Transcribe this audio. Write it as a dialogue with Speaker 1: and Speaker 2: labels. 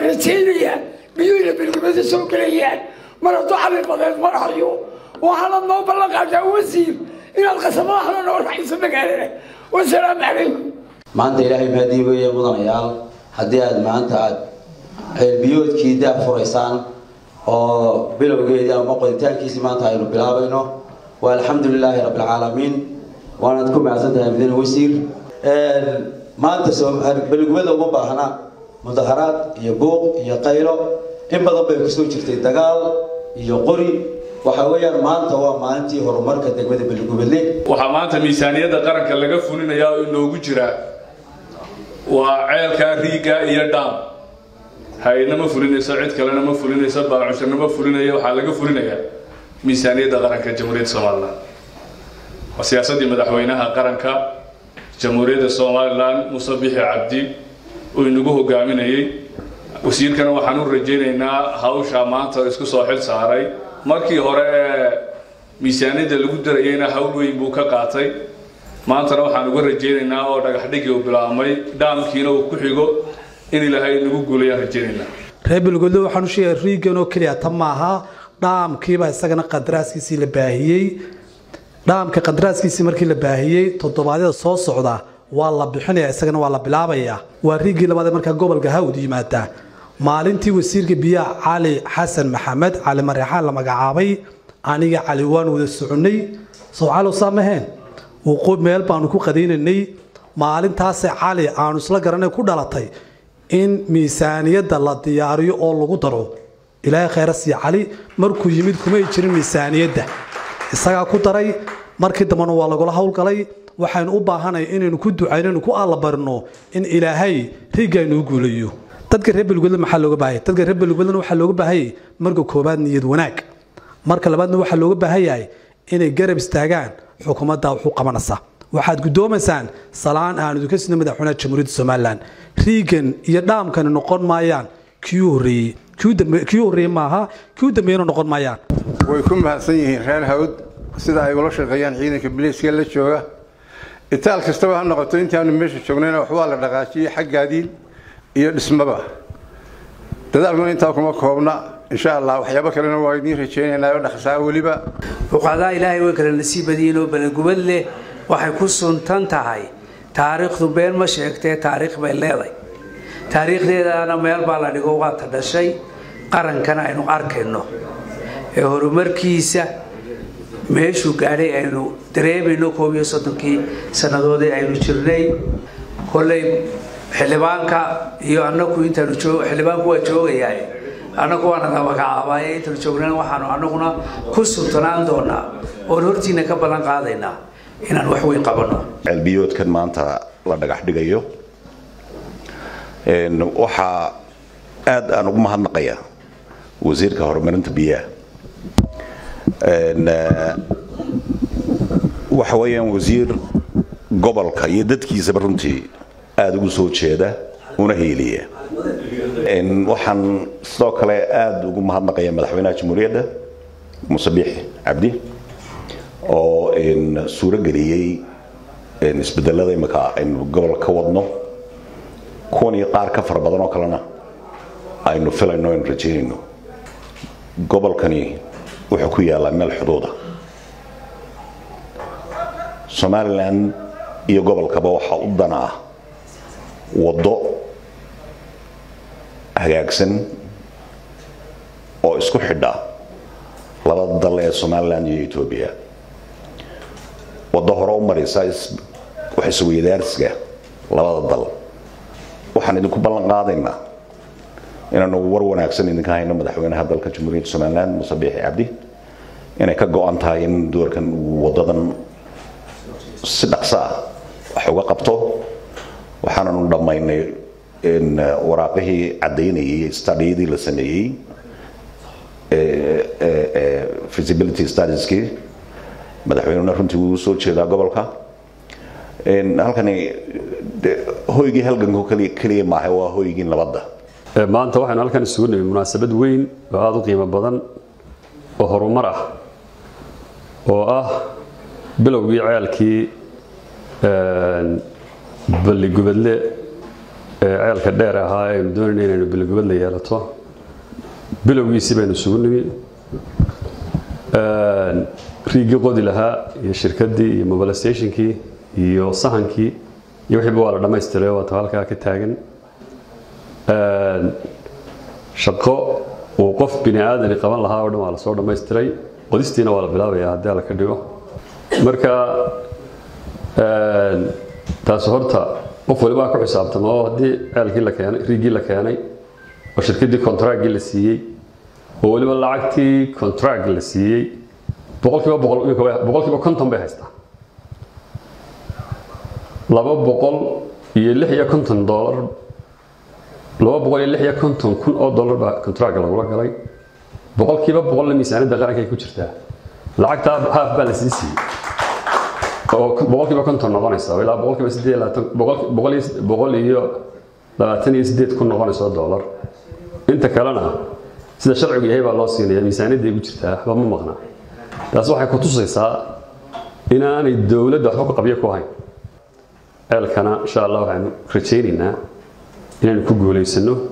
Speaker 1: rajaynayaa biyuhina bilgubada soo gelayaan mar hadduu cali badeed marahayo waxaanad noo ballan qaadaa wasiir inaad qasabadaxda noo raxayso magaalada wasalaamu calaykum
Speaker 2: maanta ilaahay mahadii weeye mudanayaal haddii aad maanta aad ceelbiyoodkii daah furaysaan oo bilowgeedii ama qoditaankiisii maanta aynu bilaabayno waa alxamdu lilaahi rabbilcaalamiin waanaad ku mahadsan tahay mudane wasiir maanta beligubada uma baahna mudaharaad iyo buuq iyo qaylo in badan bay kusoo jirtay dagaal iyo qori waxa weeyaan maanta waa maalintii horumarka degmada beligubadle
Speaker 3: waxaa maanta miisaaniyadda qaranka laga fulinayaa oo inoogu jira waa ceelka riiga iyo dhaam hay-adna ma fulinayso cid kalena ma fulinayso baacushirna ma fulinaya waxaa laga fulinayaa miisaaniyadda qaranka jamhuuriyadda somalilan waa siyaasaddii madaxweynaha qaranka jamhuuriyadda somalilan muuse bixi cabdi uu inagu hogaaminayey wasiirkana waxaan u rajaynaynaa hawsha maanta isku soo xil saaray markii hore ee miisaaniyadda lagu darayeyna hawl weyn buu ka qaatay maantana waxaan uga rajaynaynaa oo dhagaxdhigii uu bilaabmay dhaamkiina uu ku xigo in ilaahay nagu guulayaan rajaynaynaa
Speaker 4: reer belgudle waxaan u sheegay riigan oo keliya ta maaha dhaamkiiba isagana qadaraaskiisii la baahiyey dhaamka qadaraaskiisii markii la baahiyey toddobaadyada soo socda waa la bixinaya isagana waa la bilaabaya waa riigii labaad ee markaa gobolka hawd yimaada maalintii wasiirka biyaha cali xasan maxamed cali mareexaan la magacaabay aniga cali waan wada soconay sowcalow saamaheen meel baanu ku qadaynaynay maalintaase cali aanu isla garanay ku dhalatay in miisaaniyadda la diyaariyo oo lagu daro ilaahay khayra sii cali markuu yimid kumay jirin miisaaniyadda isagaa ku daray markii dambena waa lagula howlgalay waxaynu u baahanay inaynu ku ducaynaynu ku allabarino in ilaahay riigaynuu guulayo dadka reer belgudle maxaa looga baahaya dadka reer belgudlena waxaa looga baahayay marka koobaad niyad wanaag marka labaadna waxaa looga baahan yahay inay garab istaagaan xukuumadda wuxuu qabanaysaa waxaad guddoomaysaan salaan aan idinka sino madaxweynaha jamhuuriyadda somalilan riigan iyo dhaamkani noqon maayaan kii horreeyey kii horreeyey maaha kii u dambeeyana noqon maayaan
Speaker 5: way ku mahadsan yihiin reer hawd sida ay ula shaqeeyaan ciidanka biliiska la jooga itaal kastaba ha noqoto intaanu meesha joognayna waxbaa la dhaqaajiyey xaggaadii iyo dhismaba dadaalkuna intaa kuma koobna insha allah waxyaabo kalena waa idiin rajaynaynaa oo dhaqsaa weliba
Speaker 6: fuqadaa ilaahay way kale nasiib badiyiin oo balangubad leh waxay ku suntan tahay taariikhdu been ma sheegtee taariikh bay leeday taariikhdeedana meel baa la dhigo waata dhashay qarankana aynu arkayno ee horumarkiisa meeshuu gaadhay aynu dareemayno koob iyo soddonkii sannadoodii aynu jirnay kolley xildhibaanka iyo annagu intaanu joog xildhibaanku waa joogayaa annagu waana la magacaabaaye intaanu joognana waxaanu annaguna ku sultanaan doonaa oon hortiina ka ballan qaadaynaa inaan wax weyn qabanno
Speaker 7: ceelbiyoodkan maanta la dhagax dhigayo waxaa aad aan ugu mahadnaqaya wasiirka horumarinta biyaha waxa weeyaan wasiir gobolka iyo dadkiisaba runtii aada ugu soo jeeda una heeliya waxaan sidoo kale aada ugu mahadnaqaya madaxweynaha jamhuuriyadda muuse biixi cabdi oo suuro geliyey isbedelada imika aynu gobol ka wadno kuwan iyo qaar ka fara badan oo kalena aynu filayno aynu rajaynayno gobolkani wuxuu ku yaalaa meel xuduuda somalilan iyo gobolkaba waxaa u dana ah waddo hagaagsan oo isku xidha labada dal ee somalilan iyo etoobiya waddo hore u maraysa wax isweydaarsiga labada dal waxaan idinku ballan qaadaynaa inaanu war wanaagsan idinka hayno madaxweynaha dalka jamhuuriyadda somalilan muuse biixi cabdi inay ka go-an tahay in doorkan uu wadadan si dhaqso ah wax uga qabto waxaananu dhammaynay waraaqihii caddaynayay stadiyadii la sameeyey feasibility studieski madaxweynuna runtii wuu soo jeedaa gobolka halkani hoygii halganku keliya maaha waa hoygii nabadda
Speaker 8: maanta waxaynu halkan isugu nimi munaasabad weyn oo aada u qiimo badan oo horumar ah oo ah bilowgii ceelkii balligubadle ee ceelka dheer ahaa ee aynu doonayna inaynu bilogobad la yeelato bilowgiisii baynu isugu nimi riigii qodi lahaa iyo shirkaddii iyo mobilizationkii iyo sahankii iyo wixiiba waa la dhammaystiray waata halkaa ka taagan shaqo uu qof bini aadani qaban lahaa oo dhan waa lasoo dhammaystiray qodistiina waa la bilaabayaa haddii alla ka dhigo marka taasi horta qof walibaa ku xisaabtama oo haddii ceelkii la keenay riigii la keenay oo shirkaddii contractgii la siiyey oo weliba lacagtii contract la siiyey boqolkiiba boqolkiiba konton bay haystaa laba boqol iyo lix iyo konton doolar laba boqol iyo lix iyo konton kun oo dollar baa contractka lagula galay boqolkiiba boqolna miisaaniyadda qarankay ku jirtaa lacagtaa haaf baa la sii siiyey oo boqolkiiba konton noqonaysa ilaa boqolkiiba sideed labaatan boqol iyo boqol iyo labaatan iyo sideed kun noqonaysa dollar inta kalena sida sharcigu yahay baa loo siinaya miisaaniyadda ay ku jirtaa waxba ma maqnaa taas waxay ku tusaysaa inaanay dowladda waxba ku qabyo ku hayn ceelkana insha allah waxaanu rajaynaynaa inaynu ku guulaysano